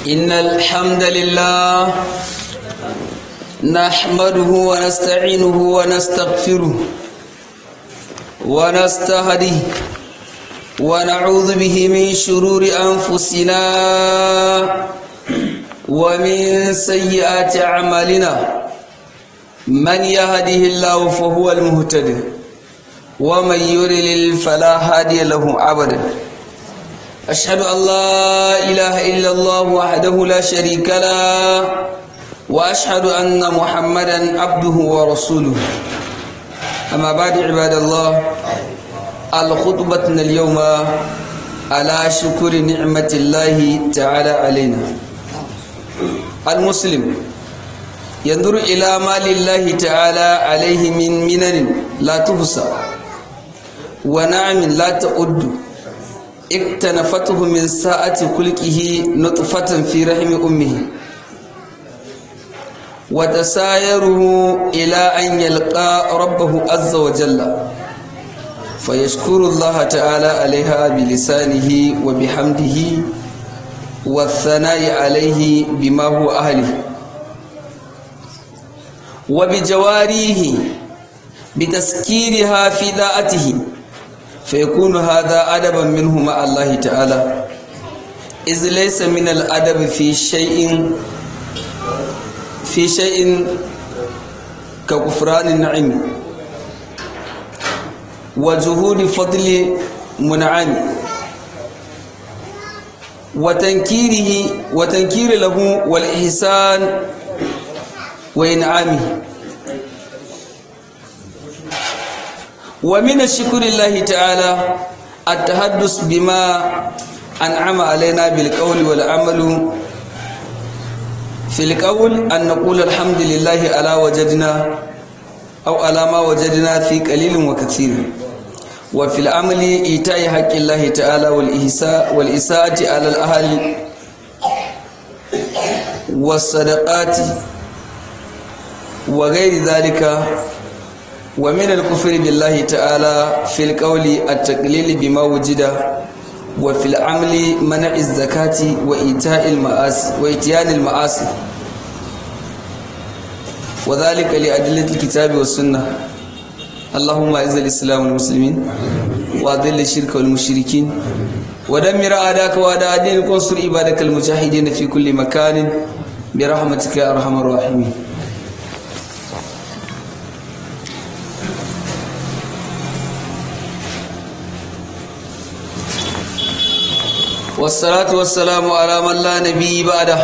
إن الحمد لله نحمده ونستعينه ونستغفره ونستهديه ونعوذ به من شرور أنفسنا ومن سيئات أعمالنا من يهده الله فهو المهتد ومن يرلل فلا هادي له أبدا أشهد أن لا إله إلا الله وحده لا شريك له وأشهد أن محمدا عبده ورسوله أما بعد عباد الله الخطبتنا اليوم على شكر نعمة الله تعالى علينا المسلم ينظر إلى ما لله تعالى عليه من منن لا تحصى ونعم لا تعد اكتنفته من ساعة خلقه نطفة في رحم أمه وتسايره إلى أن يلقى ربه عز وجل فيشكر الله تعالى عليها بلسانه وبحمده والثناء عليه بما هو أهله وبجواريه بتسكيرها في ذاته فيكون هذا أدبا منه مع الله تعالى إذ ليس من الأدب في شيء في شيء ككفران النعيم وجهود فضل منعم وتنكيره وتنكير له والإحسان وإنعامه ومن الشكر الله تعالى التحدث بما أنعم علينا بالقول والعمل في القول أن نقول الحمد لله على وجدنا أو على ما وجدنا في قليل وكثير وفي العمل إيتاء حق الله تعالى والإحساء والإساءة على الأهل والصدقات وغير ذلك ومن الكفر بالله تعالى في القول التقليل بما وجد وفي العمل منع الزكاة وإيتاء المآسي وإتيان المآسي وذلك لأدلة الكتاب والسنة اللهم أعز الإسلام والمسلمين وأذل الشرك والمشركين ودمر أعداءك وأعداء دينك وانصر عبادك المجاهدين في كل مكان برحمتك يا أرحم الراحمين والصلاة والسلام على من لا نبي بعده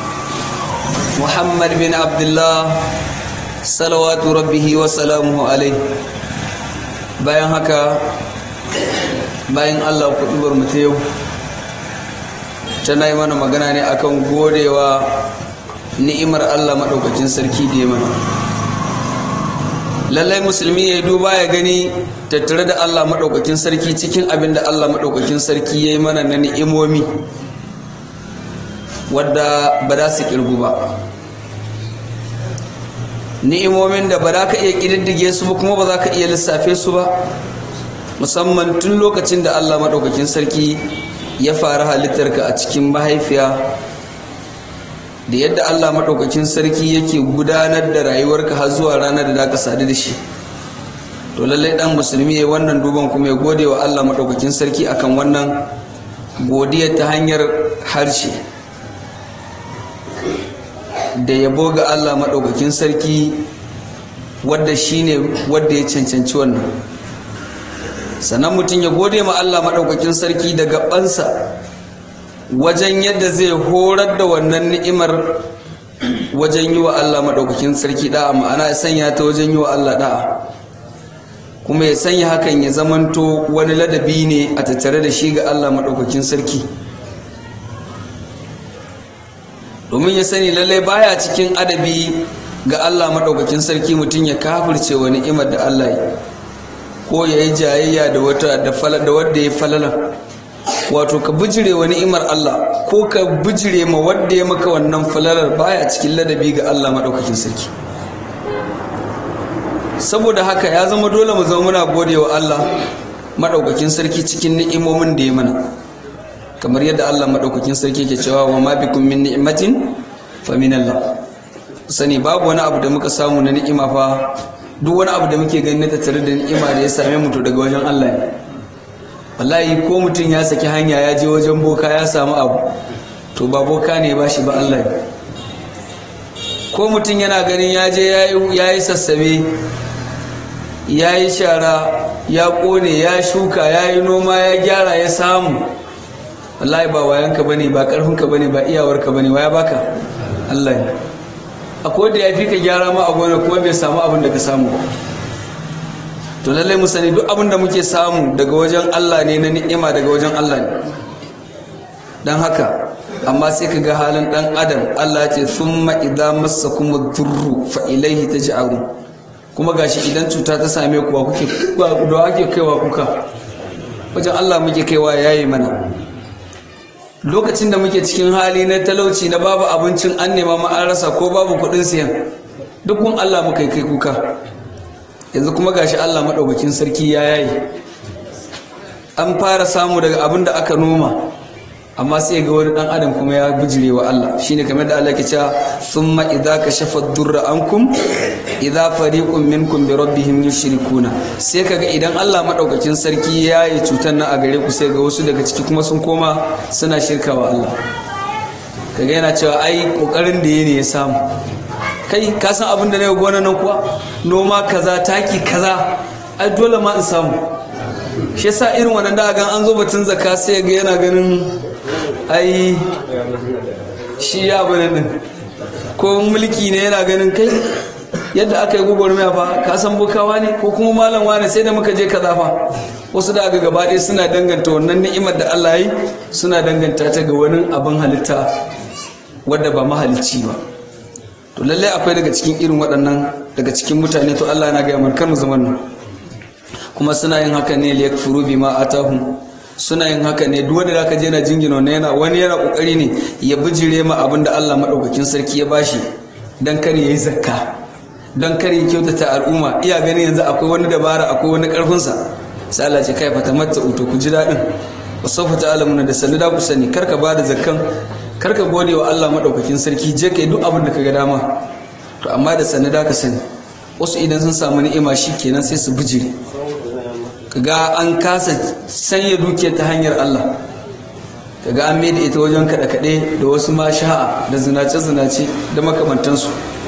محمد بن عبد الله صلوات ربه وسلامه عليه bayan haka bayan Allah kuɗubar mu ta yau tana yi mana magana ne akan godewa ni'imar Allah maɗaukacin sarki da ya mana lallai musulmi ya duba ya gani tattare da Allah maɗaukakin sarki cikin abin da Allah maɗaukakin sarki ya yi mana na ni'imomi wadda ba za su ƙirgu ba ni'imomin da ba za ka iya ƙididdige su ba kuma ba za ka iya lissafe su ba musamman tun lokacin da Allah maɗaukakin sarki ya fara halittarka a cikin mahaifiya da yadda Allah maɗaukakin sarki yake gudanar da rayuwarka har zuwa ranar da ka sadu da shi to lallai ɗan musulmi ya wannan duban kuma ya gode wa Allah maɗaukakin sarki akan wannan godiya ta hanyar harshe da yabo ga Allah maɗaukakin sarki wadda shine wadda ya cancanci wannan sannan mutum ya gode ma Allah maɗaukakin sarki da gabansa wajen yadda zai horar da wannan ni'imar wajen yi wa Allah maɗaukakin sarki da'a ma'ana ya sanya ta wajen yi wa Allah da'a kuma ya sanya hakan ya zamanto wani ladabi ne a tattare da shi ga Allah maɗaukakin sarki domin ya sani lallai baya cikin adabi ga Allah maɗaukakin sarki mutum ya kafirce wa ni'imar da Allah ya ko ya yi jayayya da wata da wadda ya falala wato ka bijire wa ni'imar Allah ko ka bijire ma wadda ya maka wannan falalar baya cikin ladabi ga Allah maɗaukakin sarki saboda haka ya zama dole mu zama muna gode wa Allah maɗaukakin sarki cikin ni'imomin da ya mana kamar yadda Allah maɗaukakin sarki ke cewa wa ma bikum min ni'matin fa min Allah sani babu wani abu da muka samu na ni'ima fa duk wani abu da muke gani na tattare da ni'ima da ya same mu to daga wajen Allah ne wallahi ko mutum ya saki hanya ya je wajen boka ya samu abu to ba boka ne ba shi ba Allah ne ko mutum yana ganin ya je ya yi sassabe ya yi shara ya kone ya shuka ya yi noma ya gyara ya samu wallahi ba wayanka bane ba karfinka bane ba iyawarka bane waya baka Allah ne akwai da ya fi ka gyara ma a gona kuma bai samu abin da ka samu ba to lallai mu sani duk abin da muke samu daga wajen Allah ne na ni'ima daga wajen Allah ne dan haka amma sai ka ga halin dan adam Allah ce thumma idza massakum ad-durru fa ilayhi taj'arun kuma gashi idan cuta ta same ku ba kuke da ake kaiwa kuka wajen Allah muke kaiwa yayi mana lokacin da muke cikin hali na talauci na babu abincin an nema ma an rasa ko babu kuɗin siyan duk kun Allah muka kai kuka yanzu kuma gashi Allah maɗaukakin sarki ya yayi an fara samu daga abin da aka noma amma sai ga wani dan adam kuma ya bijire wa Allah shine kamar da Allah ke cewa thumma idza kashafa ad-durra ankum idza fariqun minkum bi rabbihim yushrikuna sai kaga idan Allah madaukakin sarki ya yi cutar nan a gare ku sai ga wasu daga ciki kuma sun koma suna shirka wa Allah kaga yana cewa ai kokarin da yake ya samu kai ka san abin da na yi gona nan kuwa noma kaza taki kaza ai dole ma in samu shi yasa irin wannan da gan an zo batun zakka sai ga yana ganin ai shi ya bane din ko mulki ne yana ganin kai yadda aka yi gwagwarmaya fa ka san bukawa ne ko kuma malam wane sai da muka je kaza fa wasu da aka gaba ɗaya suna danganta wannan ni'imar da Allah yi suna danganta ta ga wani abin halitta wadda ba mahalicci ba to lallai akwai daga cikin irin waɗannan daga cikin mutane to Allah na gaya markar mu zaman nan kuma suna yin haka ne liyakfuru bima atahum suna yin haka ne duk wanda zaka je na jingina wannan yana wani yana kokari ne ya bijire ma abin da Allah madaukakin sarki ya bashi dan kar yayi zakka dan kar ya kyautata al'umma iya ganin yanzu akwai wani dabara akwai wani karfin sa sai Allah ce kai fata matta uto ku ji dadin wasawfa ta'lamuna da sanu da ku sani kar ka bada zakkan kar ka gode wa Allah madaukakin sarki je kai duk abin da ka ga dama to amma da sanu da ka sani wasu idan sun samu ni'ima kenan sai su bijire kaga an kasa sanya dukiya ta hanyar Allah kaga an maida ita wajen kaɗe-kaɗe da wasu ma sha'a da zinace-zinace da makamantansu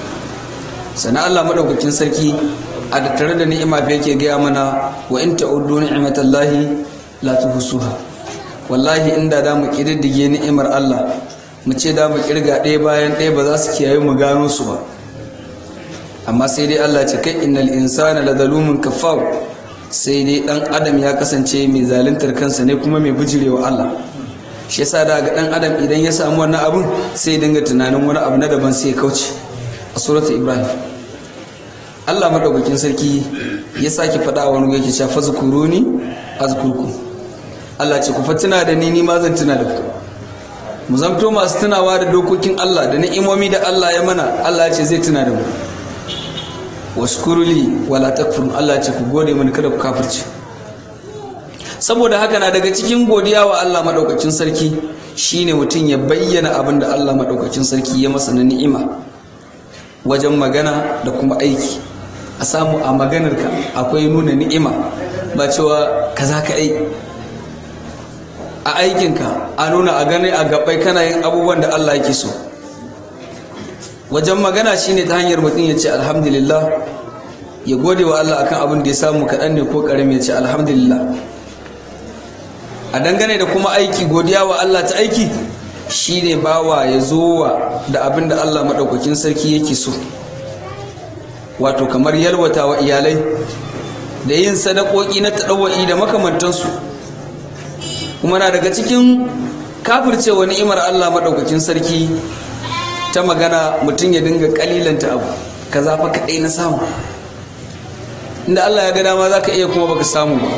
sana Allah maɗaukakin sarki a da tare da ni'ima fa yake gaya mana wa in ta'uddu ni'matallahi la tuhsuha wallahi inda da mu kididdige ni'imar Allah mu ce da mu kirga ɗaya bayan ɗaya ba za su kiyaye mu gano su ba amma sai dai Allah ce kai innal insana ladalumun kafar sai dai dan adam ya kasance mai zaluntar kansa ne kuma mai bijirewa Allah shi yasa da ga dan adam idan ya samu wannan abun sai dinga tunanin wani abu na daban sai ya kauce a suratul ibrahim Allah madaukakin sarki ya sake faɗa wani yake cewa fazkuruni azkurku Allah ce ku fa tuna da ni ni ma zan tuna da ku mu zamto masu tunawa da dokokin Allah da ni'imomi da Allah ya mana Allah ya ce zai tuna da mu washkuruli wala takfurun Allah ce ku gode mani kada ku kafirce saboda haka na daga cikin godiya wa Allah madaukakin sarki shine mutum ya bayyana abin da Allah madaukakin sarki ya masa na ni'ima wajen magana da kuma aiki a samu a maganarka akwai nuna ni'ima ba cewa kaza ka ai a aikinka a nuna a gani a gabai kana yin abubuwan da Allah yake so wajen magana shine ta hanyar mutum ya ce alhamdulillah ya gode wa Allah akan abin da ya samu kaɗan ne ko ƙarami ya ce alhamdulillah a dangane da kuma aiki godiya wa Allah ta aiki shine bawa ya zo wa da abin da Allah maɗaukakin sarki yake so wato kamar yalwata wa iyalai da yin sadakoki na taɗawa'i da makamantansu kuma na daga cikin kafircewa ni'imar Allah maɗaukakin sarki ta magana mutum ya dinga kalilanta abu ka zafa kaɗai na samu inda Allah ya ga dama za ka iya kuma baka samu ba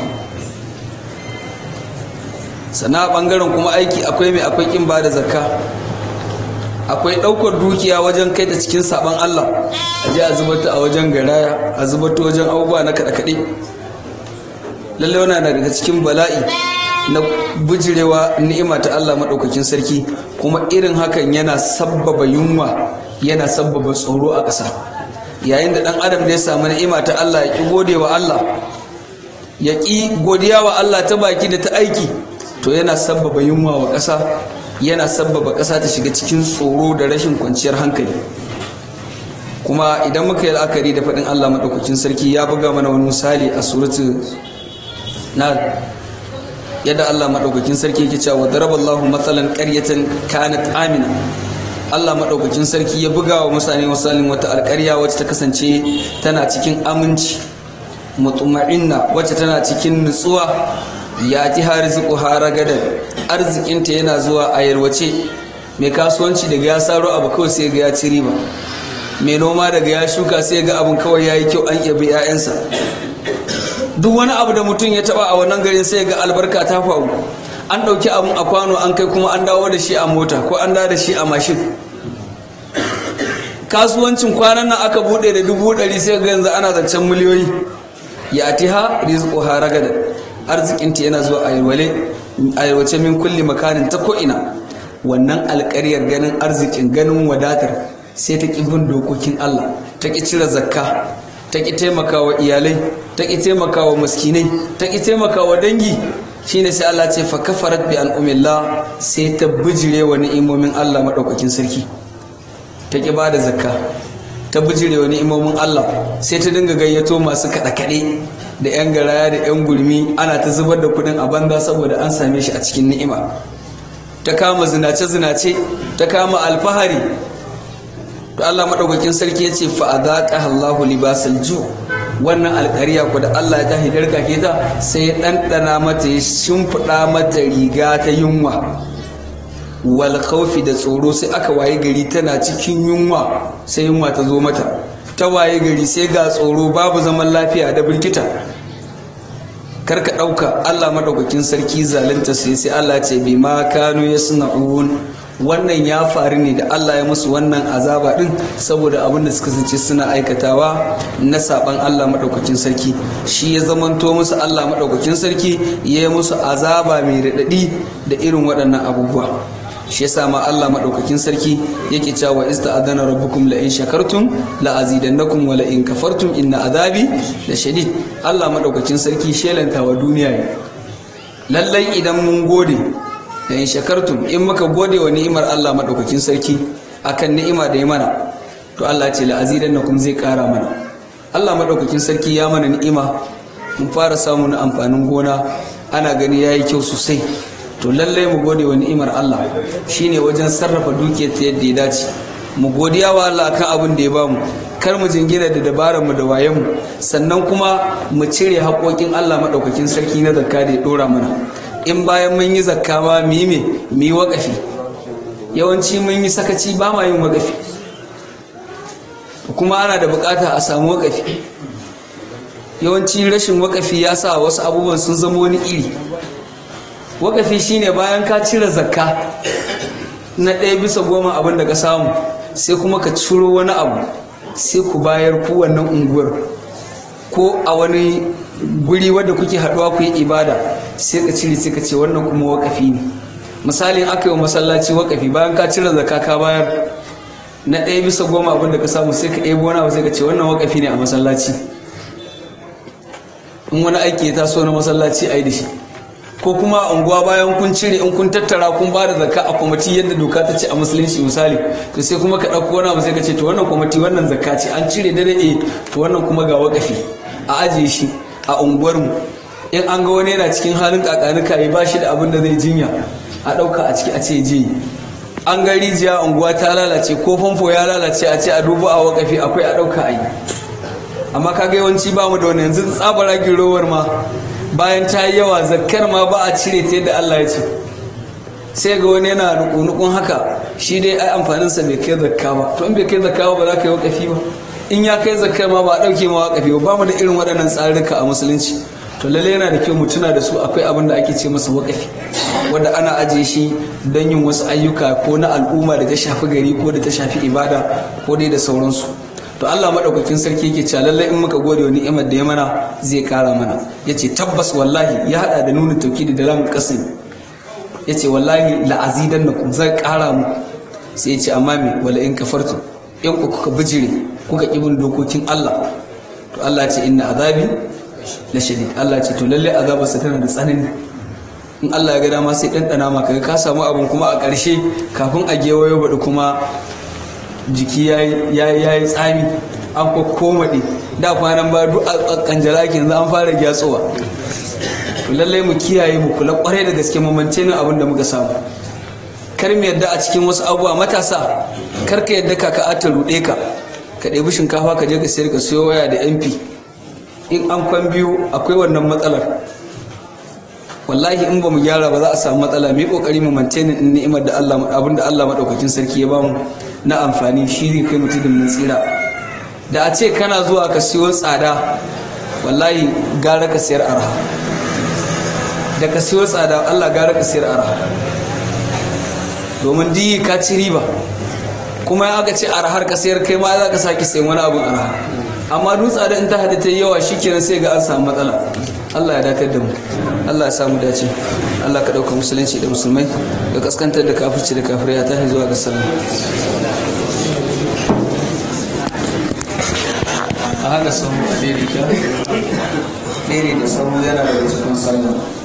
sana ɓangaren kuma aiki akwai mai akwai ƙin ba da zakka akwai ɗaukar dukiya wajen kai ta cikin saɓon Allah a je a zubata a wajen garaya a zubata wajen abubuwa na kaɗe-kaɗe lallai wana daga cikin bala'i na bujirewa ni'ima ta Allah maɗaukakin sarki kuma irin hakan yana sabbaba yunwa yana sabbaba tsoro a ƙasa yayin da ɗan adam da ya samu ni'ima ta Allah ya ƙi gode wa Allah ya ƙi godiya wa Allah ta baki da ta aiki to yana sabbaba yunwa wa ƙasa yana sabbaba ƙasa ta shiga cikin tsoro da rashin kwanciyar hankali kuma idan muka yi la'akari da faɗin Allah maɗaukakin sarki ya buga mana wani misali a suratu na yadda Allah maɗaukakin sarki yake cewa daraballahu matsalan ƙaryatan kanat amina Allah maɗaukakin sarki ya buga wa mutane misalin wata alƙarya wacce ta kasance tana cikin aminci mutuma'inna wacce tana cikin nutsuwa ya ji harziku haragadan arzikinta yana zuwa a yarwace mai kasuwanci daga ya saro abu kawai sai ga ya ci riba mai noma daga ya shuka sai ga abin kawai ya yi kyau an yabi 'ya'yansa duk wani abu da mutum ya taba a wannan garin sai ga albarka ta faru an ɗauki abin a kwano an kai kuma an dawo da shi a mota ko an dawo da shi a mashin kasuwancin kwanan nan aka buɗe da dubu ɗari sai ga yanzu ana zancen miliyoyi ya atiha rizqu haragada arzikinta yana zuwa a yalwace min kulli makanin ta ko'ina wannan alƙaryar ganin arzikin ganin wadatar sai ta ƙi bin dokokin Allah ta ƙi cire zakka ta ƙi taimakawa iyalai ta ƙi taimakawa maskinai ta ƙi taimakawa dangi shine sai Allah ce fa kafarat bi an'umillah sai ta bijire wa ni'imomin Allah madaukakin sarki ta ƙi bada zakka ta bijire wa ni'imomin Allah sai ta dinga gayyato masu kaɗe-kaɗe da 'yan garaya da 'yan gurmi ana ta zubar da kuɗin a banza saboda an same shi a cikin ni'ima ta kama zinace-zinace ta kama alfahari to Allah madaukakin sarki yace fa adhaqa Allahu libasal ju wannan alƙariya ku da Allah ya tahi darka ke ta sai ya dandana mata ya shimfiɗa mata riga ta yunwa wal khawfi da tsoro sai aka waye gari tana cikin yunwa sai yunwa ta zo mata ta waye gari sai ga tsoro babu zaman lafiya da birkita karka ɗauka Allah madaukakin sarki zalunta sai sai Allah ce bi ma kanu yasna'un wannan ya faru ne da Allah ya musu wannan azaba din saboda abin da suka sace suna aikatawa na saban Allah madaukakin sarki shi ya zamanto musu Allah madaukakin sarki ya yi musu azaba mai raɗaɗi da irin waɗannan abubuwa shi yasa ma Allah madaukakin sarki yake cewa ista'adana rabbukum la in shakartum la azidannakum wa la in kafartum inna azabi la shadid Allah madaukakin sarki shelanta wa duniya ne lallai idan mun gode da in shakartum in muka gode wa ni'imar Allah madaukakin sarki akan ni'ima da ya mana to Allah ce la azidannakum zai kara mana Allah madaukakin sarki ya mana ni'ima mun fara samun amfanin gona ana gani yayi kyau sosai to lallai mu gode wa ni'imar Allah shine wajen sarrafa dukiyar ta yadda ya dace mu godiya wa Allah akan abin da ya bamu kar mu jingina da dabarar mu da wayen mu sannan kuma mu cire haƙoƙin Allah madaukakin sarki na zakka da ya dora mana in bayan mun yi zakka ma mu yi me mu yi waƙafi yawanci mun yi sakaci ba ma yin waƙafi kuma ana da buƙata a samu waƙafi yawanci rashin waƙafi ya sa wasu abubuwan sun zama wani iri wakafi shine bayan ka cire zakka na ɗaya bisa goma abin da ka samu sai kuma ka ciro wani abu sai ku bayar ku wannan unguwar ko a wani guri wadda kuke haɗuwa ku yi ibada sai ka cire sai ka ce wannan kuma wakafi ne misalin aka yi masallaci wakafi bayan ka cire zakka ka bayar na ɗaya bisa goma abin da ka samu sai ka ɗebo wani abu sai ka ce wannan wakafi ne a masallaci in wani aiki ya taso na masallaci a yi da shi ko kuma a unguwa bayan kun cire in kun tattara kun ba da zakka a kwamiti yadda doka ta ce a musulunci misali to sai kuma ka ɗauko wani abu sai ka ce to wannan kwamiti wannan zakka ce an cire da daɗe to wannan kuma ga wakafi a ajiye shi a unguwarmu in an ga wani yana cikin halin kakanuka ya ba shi da abin da zai jinya a ɗauka a ciki a ce je an ga rijiya unguwa ta lalace ko famfo ya lalace a ce a dubu a wakafi akwai a ɗauka a yi amma kaga yawanci ba mu da wani yanzu tsabara girowar ma bayan ta yi yawa zakkar ma ba a cire ta yadda Allah ya ce sai ga wani yana nukunukun haka shi dai ai amfaninsa bai kai zakka ba to in bai kai zakka ba ba za ka yi wakafi ba in ya kai zakkar ma ba a ɗauke ma wakafi ba ba mu da irin waɗannan tsarurruka a musulunci to lalle yana da kyau mu tuna da su akwai abin da ake ce masa wakafi wanda ana ajiye shi don yin wasu ayyuka ko na al'umma da ta shafi gari ko da ta shafi ibada ko dai da sauransu to Allah madaukakin sarki yake cewa lallai in muka gode wa ni'imar da ya mana zai kara mana yace tabbas wallahi ya hada da nunin tawkidi da lamun qasim yace wallahi la azidannakum zai kara mu sai yace amma me wala in kafartu in ku kuka bijire kuka kibin dokokin Allah to Allah ce inna azabi la shadid Allah ce to lalle azabarsa tana da tsanani in Allah ya ga dama sai ɗanɗana maka ka samu abin kuma a ƙarshe kafin a gewayo baɗi kuma jiki ya yi tsami an komaɗe da kwanan ba duk a kanjara ke yanzu an fara gyatsowa to lallai mu kiyaye mu kula kwarai da gaske mamance nan abin da muka samu kar mu yadda a cikin wasu abubuwa matasa kar ka yadda kaka ta ruɗe ka ka ɗebi shinkafa ka je ka sayar ka siyo waya da mp in an kwan biyu akwai wannan matsalar wallahi in ba mu gyara ba za a samu matsala mu yi kokari mu maintain ni'imar da Allah abin da Allah madaukakin sarki ya bamu na amfani shi zai kai mutum mun tsira da a ce kana zuwa ka siyo tsada wallahi gara ka siyar arha da ka siyo tsada Allah gara ka siyar arha domin diyi ka ci riba kuma ya aka ce arhar ka sayar kai ma za ka sake sayan wani abin arha amma duk tsada in ta hada ta yawa shikenan sai ga an samu matsala Allah ya dakar da mu Allah ya samu dace Allah ka ɗauka musulunci da musulmai ga kaskantar da kafirci da kafirai ya tashi zuwa ga sallah a haka sahu a ɗere da sahu yana da cikin sallah